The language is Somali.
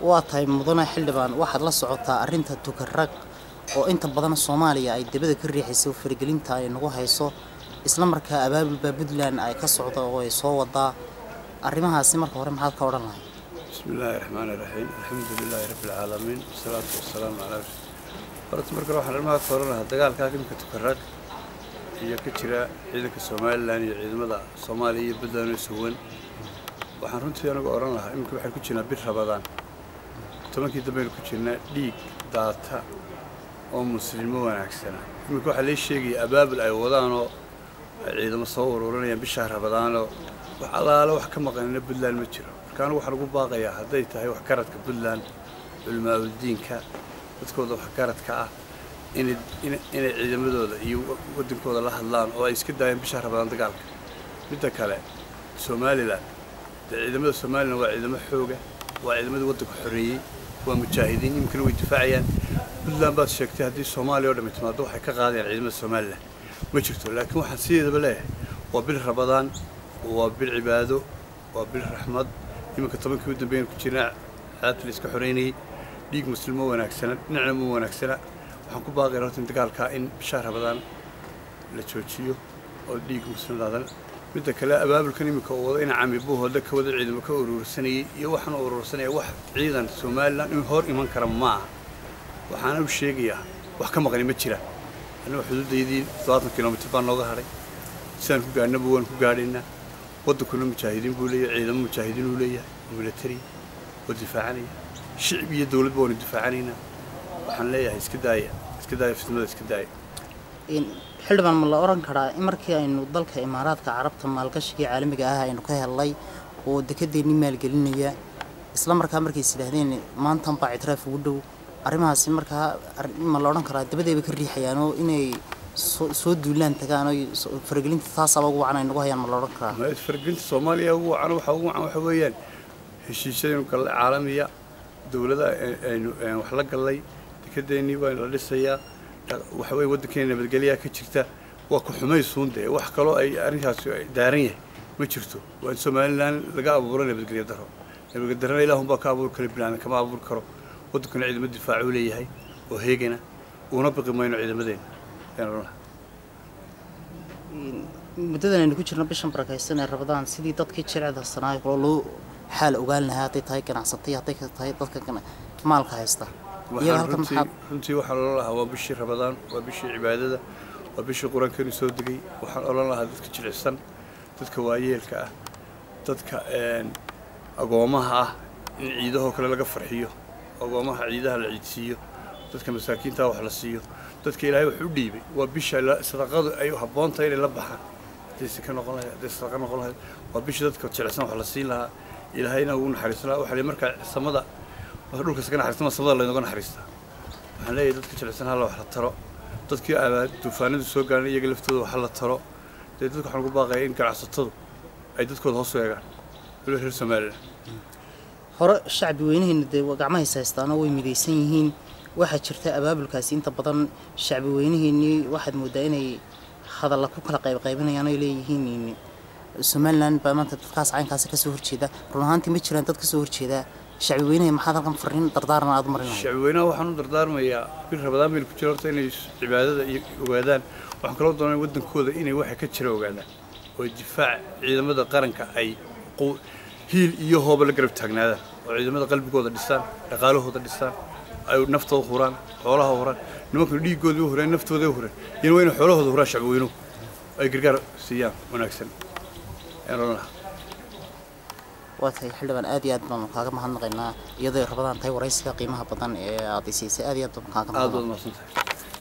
waa tahay mudane xildhibaan waxaad la socotaa arrinta tukarag oo inta badan soomaaliya ay dibada ka riixayso faragelinta ay nagu hayso isla markaa abaabulba puntland ay ka socdo oo ay soo wadaa arrimahaasi marka hore maxaad ka odhan lahay بسم الله الرحمن الرحيم الحمد لله رب العالمين والصلاة والسلام على رسول horta marka waxaan arrimaha ka oran lahaa dagaalkaa imika tukarag iyo ka jira ciidanka somalilan iyo ciidamada soomaaliya iyo puntland oo suwan waxaan runtii anagu oran lahaa iminka waxaan ku jirnaa bir rabadaan tobankii dambaynu ku jirnaa dhiig daata oo muslimmo wanaagsana iminka waxaa lee sheegaya abaabul ay wadaanoo ay ciidamo soo ururinayaan bishaa rabadaanoo wax allaale wax ka maqanina puntland ma jiro marka anigu waxaan ugu baaqayaa hadday tahay waxgaradka puntland culimaauldiinka dadkooda waxgaradka ah inay ina- inay ciidamadooda iyo wadankooda la hadlaan oo ay iska daayaan bishaa rabadaan dagaalka midda kale somalilan dee ciidamada somalilan waa ciidamo xooga waa ciidamadii waddanka xoreeyey waa mujaahidiin iminkana way difaacayaan puntland baad sheegtay haddii soomaaliya oo dhammi timaado waxay ka qaadayaan ciidamada somalilan ma jirto laakiin waxaan sideedaba leeyahay waa bil rabadaan waa bil cibaado waa bil raxmad iminka tobankii u dambeeyaan ku jirnaa caadta la iska xoreynayay dhiig muslimo wanaagsana dhinacna ma wanaagsana waxaan ku baaqaya horta in dagaalkaa in bishaa rabadaan la joojiyo oo dhiig muslimdaadan midda kale abaabulkan iminka uu wado ina cami buuhooda ka wada ciidamo ka urursanayay iyo waxaan urursanaya wax ciidan somalilan in hor iman kara ma aha waxaana u sheegayaa wax ka maqani ma jira annaga xuduudaydii todobaatan kilomitir baa nooga hadhay sidaan ku gaadhnaba waan ku gaadhaynaa waddankuna mujaahidiin buu leeyahay ciidamo mujaahidiin uu leeyahay oo military oo difaacanaya shicib iyo dowladba waanu difaacanaynaa waxaan leeyahay iska daaya iska daaya fitnada iska daaya In- xildhibaan ma la oran karaa in markii aynu dalka imaaraadka carabta maalgashigii caalamiga ah aynu ka helnay oo dekedeennii maalgelinaya isla markaa markays yidhaahdeen maantan baa ictiraaf ugu dhow arrimahaasi markaa arrin- ma la odhan karaa dabadeeba ka riixayaan oo inay soo soo duulaan tagaan oo so- faragelinta taasaaba ugu wacan ay nagu hayaan ma la odhan karaa Ma- fargelinta soomaaliya ugu wacan waxa ugu wacan waxa weeyaan heshiisyadaynu gallay caalamiya dowlada ay- aynu aynu wax la gallay dekedeennii baa la dhisayaa dha- waxa weeye waddankeena nabadgelyaa ka jirta waa ku xumaysuun dee wax kaloo ay arrinkaasi ay daaran yahay ma jirto waa in somalilan laga abuuro nabadgelyo daro nabadgelyo darana ilaahunbaa ka abuuri kara bilaana kama abuuri karo waddankuna ciidamo difaacuu leeyahay oo heegana uuna biqi mayno ciidamadeena ayaan odhan lahaa In- muddadan aynu ku jirno bishan barakaysan ee rabadaan sidii dadkii jirecda sanaayo kaloo loo xaal ogaan lahaa hadday tahay ganacsatay hadday ka tahay dadka gana- maalka haysta iyaga waxaan halkan runtii maxaad runtii waxaan odhan lahaa waa bishii rabadaan waa bishii cibaadada waa bishii qur-aankeenu soo degay waxaan odhan lahaa dadka jilicsan dadka waayeelka ah dadka een, agoomaha ah in ciidahoo kale laga farxiyo agoomaha ciidaha la ciidsiiyo dadka masaakiinta wax la siiyo dadka ilaahay wax u dhiibay waa bisha la- sadaqadu ay habboon tahay inay la baxaan hadday sika noqon lahayd hadday sadaqa noqon lahayd waa bisha dadka jilicsan wax la siin lahaa ilaahayna ugu naxariisan lahaa waxaa la markaa samada marka dhulka iska naxariistama samada laynaga naxariistaa waxaan leeyahay dadka jilicsan hala wax la taro dadkii abaad duufaanadu soo gaareen iyaga laftooda wax la taro dee dadka waxaan ugu baaqaya in ganacsatadu ay dadkooda hoos u eegaan waliba reer somalilan hore shacbi weynaheena dee waa gacmahays haystaanoo way midaysan yihiin waxaa jirta abaabulkaasi inta badan shacbi weynaheennii waxaad moodaa inay hadalla ku kala qaybqaybinayaan oy leeyihiin in somalilan baa maanta dadkaas caynkaasi kasoo horjeeda run ahaantii ma jiraan dad kasoo horjeeda shacbi weynahe maxaad halkan fariin dardaaran aad u marinahay shacbi weynaha waxaan u dardaarmayaa bil rabadaan baynu ku jira horta inay cibaadada iyo ogaadaan waxaan kaloo doonaya waddankooda inay waxa ka jira ogaadaan oo difaac ciidamada qaranka ay qu- hiil iyo hooba la garab taagnaadaan oo ciidamada qalbigooda dhisaan dhaqaalahooda dhisaan ay naftooda huraan xoolaha huraan nimankan dhiigooda u hureen naftooda u hureen iyana waa inay xoolahooda huraan shacbi weynuhu ay gargaar siiyaan wanaagsan ayaan odhan lahaa waa tahay xildhibaan aad iyo aad baanu kaaga mahadnaqaynaa iyadoo ay rabadaan tahay waraysiga qiimaha badan ee aad isiisay aad iyo aad baanu kaaga aad baad mahadnaq mahadsantahay